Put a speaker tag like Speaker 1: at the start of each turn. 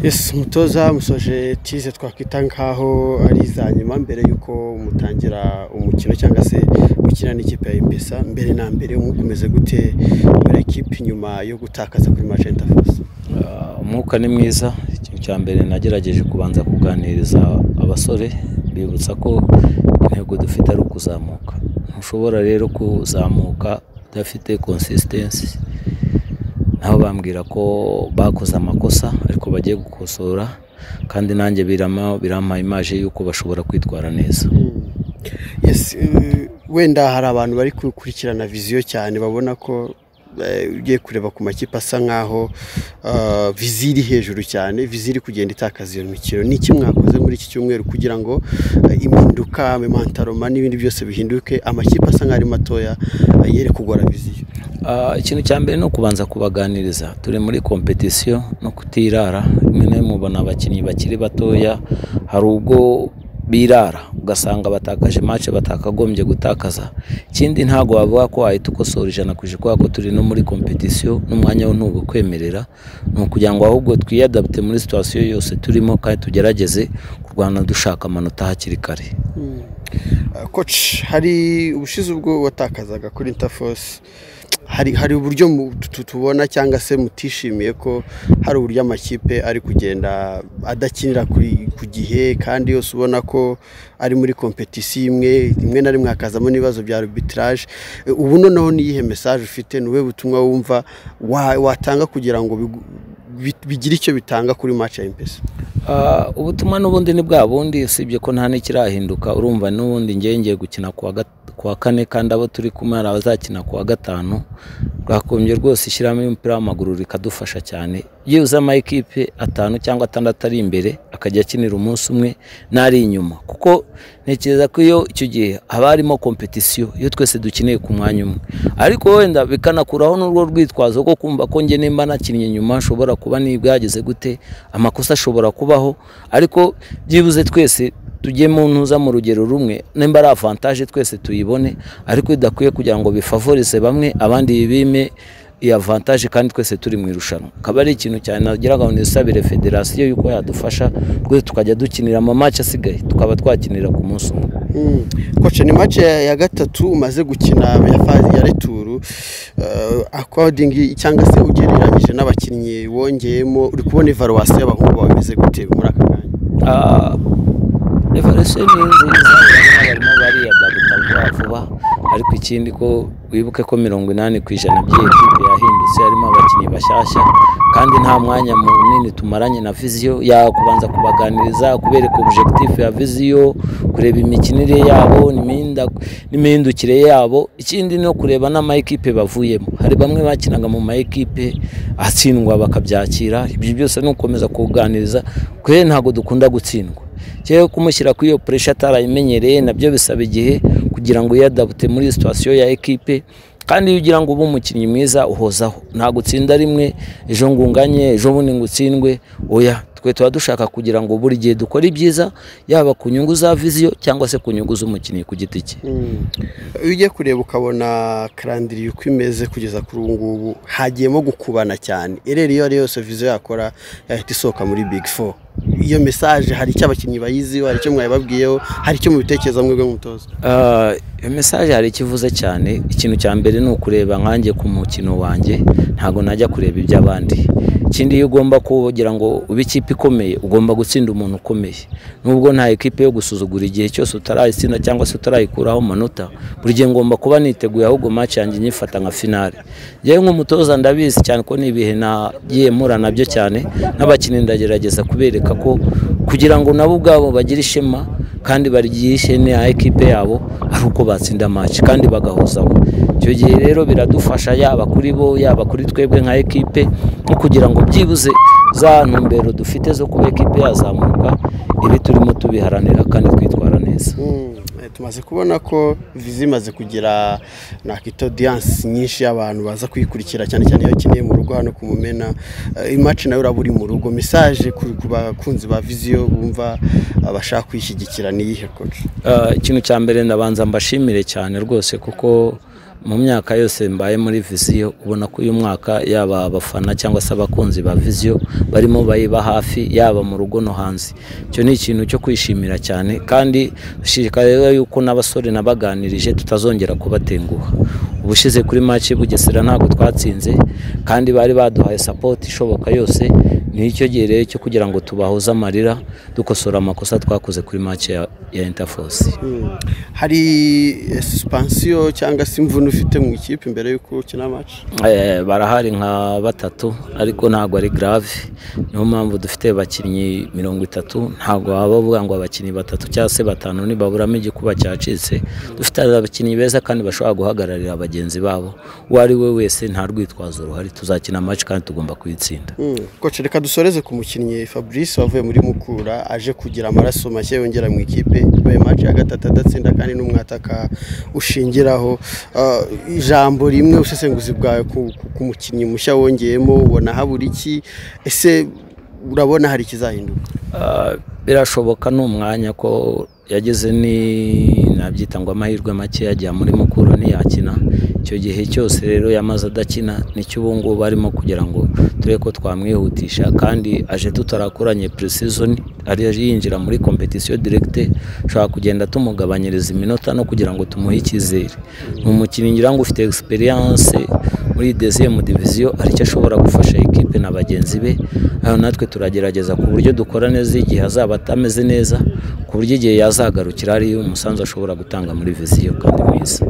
Speaker 1: Yes umutoza musoje tize twakwita nkaho ari iza nyuma mbere y'uko mutangira umukino cyangwa se gukina n'ikipe ya Ipesa mbere na mbere mukomeze gute muri ekipe nyuma yo gutakaza kuri Magenta Force
Speaker 2: umwuka ni mwiza ikintu cya mbere nagerageje kubanza kuganiriza abasore bibutsa ko intego dufite ari ukuzamuka ntushobora rero kuzamuka udafite consistency naho bambwira ko bakoze amakosa ariko bagiye gukosora kandi nanjye birama birampaye imaje y'uko bashobora kwitwara neza
Speaker 1: Yes eh, wenda hari abantu bari gukurikirana viziyo cyane babona ko eh, ugiye kureba ku makipe asa nkaho ah, viziyo iri hejuru cyane viziyo iri kugenda itakaza iyo mikino ni iki mwakoze muri iki cyumweru kugira ngo eh, impinduka imantaroma n'ibindi byose bihinduke amakipe asa nkaho ari matoya eh, yere kugora viziyo
Speaker 2: Ah, ikintu cya mbere ni ukubanza kubaganiriza turi muri kompetisiyo no kutirara rimwe na rimwe mubona abakinnyi bakiri batoya hari ubwo birara ugasanga batakaje mace batakagombye gutakaza ikindi ntabwo wavuga ko wahita ukosora ijana ku ijana kubera ko turi no muri kompetisiyo n'umwanya wo ntuba kwemerera ni ukugira ngo ahubwo twiyadapite muri situwasiyo yose turimo kandi tugerageze kurwana dushaka amanota hakiri kare
Speaker 1: koci hari ubushize ubwo watakazaga kuri interforce hari hari uburyo mu- tu- tubona cyangwa se mutishimiye ko hari uburyo amakipe ari kugenda adakinira kuri- ku gihe kandi yose ubona ko ari muri kompetisiyo imwe rimwe na rimwe hakazamo n'ibibazo bya arbitrage E, ubu noneho ni iyihe mesaje ufite ni ubuhe butumwa wumva wa- watanga kugira ngo bigu- bi- bigire icyo bitanga kuri match ya impesa
Speaker 2: Ah, ubutumwa n'ubundi ni bwa bundi usibye ko nta n'ikirahinduka urumva n'ubundi njyewe ngiye gukina kuwa gat- kuwa kane kandi abo turi kumwe hari abazakina kuwa gatanu rwakombye rwose ishyiramo umupira w'amaguru rikadufasha cyane iyo uza amayikipe atanu cyangwa atandatu ari imbere akajya akinira umunsi umwe n'ari inyuma kuko ntekereza ko iyo icyo gihe haba harimo kompetisiyo iyo twese dukeneye ku mwanya umwe ariko wenda bikanakuraho n'urwo rwitwazo rwo kumva ko njye nimba nakinnye nyuma nshobora kuba nibwa yageze gute amakosa ashobora kubaho ariko byibuze twese tujye mu ntuza mu rugero rumwe nimba ari avantaje twese tuyibone ariko bidakwiye kugira ngo bifavorize bamwe abandi bime iyi avantaje kandi twese turi mu irushanwa akaba ari ikintu cyane nagiraga ngo nisabire federasiyo yuko yadufasha rwose tukajya dukinira amamatch asigaye tukaba twakinira ku munsi umwe
Speaker 1: koce ni match ya ya gatatu umaze gukina ya fazi ya returu akodingi cyangwa se ugereranyije n'abakinnyi wongeyemo uri kubona evaluwasi y'abahungu bawe bameze gute muri aka kanya
Speaker 2: evarisiyo ni nziza barimo bariyadagutabwa vuba ariko ikindi ko wibuke ko mirongo inani ku ijana by'iyi kipe yahindutse harimo abakinnyi bashyashya kandi nta mwanya munini tumaranye na viziyo ya kubanza kubaganiriza kubereka objekitifu ya viziyo kureba imikinire yabo n'iminda- n'imihindukire yabo ikindi no kureba n'amayikipe bavuyemo hari bamwe bakinaga mu mayikipe atsindwa bakabyakira ibyo byose ni ugukomeza kuganiriza kure ntabwo dukunda gutsindwa cyangwa kumushyira kuri iyo puresha atarayimenyereye nabyo bisaba igihe kugira ngo yadabute muri situwasiyo ya ekipe kandi iyo ugira ngo ube umukinnyi mwiza uhozaho ntabwo utsinda rimwe ejo ngo unganye ejo bundi ngo utsindwe oya twe tuba dushaka kugira ngo buri gihe dukore ibyiza yaba ku nyungu za viziyo cyangwa se ku nyungu z'umukinnyi ku giti cye
Speaker 1: iyo ugiye kureba ukabona karandiriye uko imeze kugeza kuri ubu ngubu hagiyemo gukubana cyane ereri iyo ari yo yose viziyo yakora yahita isohoka muri bigi fo iyo mesaje hari icyo abakinnyi bayiziho hari icyo mwayibabwiyeho hari icyo mubitekerezo mwebwe mutoza
Speaker 2: Ah, iyo mesaje hari icyo ivuze cyane ikintu cya mbere ni ukureba nkanjye ku mukino wanjye ntabwo najya kureba iby'abandi ikindi iyo ugomba kugira ngo ube ikipe ikomeye ugomba gutsinda umuntu ukomeye nubwo nta ekipe yo gusuzugura igihe cyose utarayitsinda cyangwa se utarayikuraho amanota buri gihe ngomba kuba niteguye ahubwo match yanjye nyifata nka finale yewe nk'umutoza ndabizi cyane ko ni ibihe nagiye mpura nabyo cyane n'abakinnyi ndagerageza kubereka ko kugira ngo nabo ubwabo bagire ishema kandi baryihishe n'iya ekipe yabo ari uko batsinda match kandi bagahozaho icyo gihe rero biradufasha yaba kuri bo yaba kuri twebwe nka ekipe nko kugira ngo byibuze za ntumbero dufite zo kuba ekipe yazamuka ibi turimo tubiharanira kandi twitwara neza
Speaker 1: Mm, eh, tumaze kubona ko vizi imaze kugira nakita audience nyinshi y'abantu baza kuyikurikira cyane cyane iyo akeneye mu rugo hano ku mumena Eh, imaci nawe uraba uri mu rugo message ku ku bakunzi ba viziyo bumva eh, bashaka kuyishyigikira ni iyihe coach
Speaker 2: Ah, ikintu cya mbere ndabanza mbashimire cyane rwose kuko mu myaka yose mbaye muri viziyo ubona ko uyu mwaka yaba abafana cyangwa se abakunzi ba viziyo barimo bayiba hafi yaba mu rugo no hanze icyo ni ikintu cyo kwishimira cyane kandi dushishikarizwa yuko n'abasore nabaganirije tutazongera kubatenguha ubushize kuri maci bugesera ntabwo twatsinze kandi bari baduhaye sapoti ishoboka yose ni icyo gihe rero cyo kugira ngo tubahuze amarira dukosora amakosa twakoze kuri maci ya, ya interforce
Speaker 1: hari supansiyo cyangwa se imvune ufite mu ikipe imbere y'uko ukina maci
Speaker 2: Eh, barahari nka batatu ariko ntabwo ari grave niyo mpamvu dufite abakinnyi mirongo itatu ntabwo baba bavuga ngo abakinnyi batatu cyangwa se batanu nibaburamo igikuba cyacitse dufite abakinnyi beza kandi bashobora guhagararira bagenzi babo uwo ari we wese nta rwitwazo ruhari tuzakina match kandi tugomba kuyitsinda
Speaker 1: koce reka dusoreze ku mukinnyi fabrice wavuye muri mukura aje kugira amaraso mashya yongera mu ikipe yabaye maci ya gatatu adatsinda kandi n'umwataka ushingiraho Ah, ijambo rimwe ubusesenguzi bwawe ku- ku- ku mukinnyi mushya wongeyemo ubona habura iki ese urabona hari ikizahinduka
Speaker 2: Ah, birashoboka ni umwanya ko yagize ni nabyita ngo amahirwe make yagiye muri mukuru ntiyakina icyo gihe cyose rero yamaze adakina nicyo ubu ngubu arimo kugira ngo turebe ko twamwihutisha kandi aje tutarakoranye pre-season ari yinjira muri competition directe ushobora kugenda tumugabanyiriza iminota no kugira ngo tumuhe icyizere ni umukinnyi ngira ngo ufite experience muri deuxième division hari icyo ashobora gufasha ikipe na bagenzi be aho natwe turagerageza ku buryo dukora neza igihe azaba atameze neza ku buryo igihe yazagarukira hari umusanzu ashobora gutanga muri viziyo kandi mwiza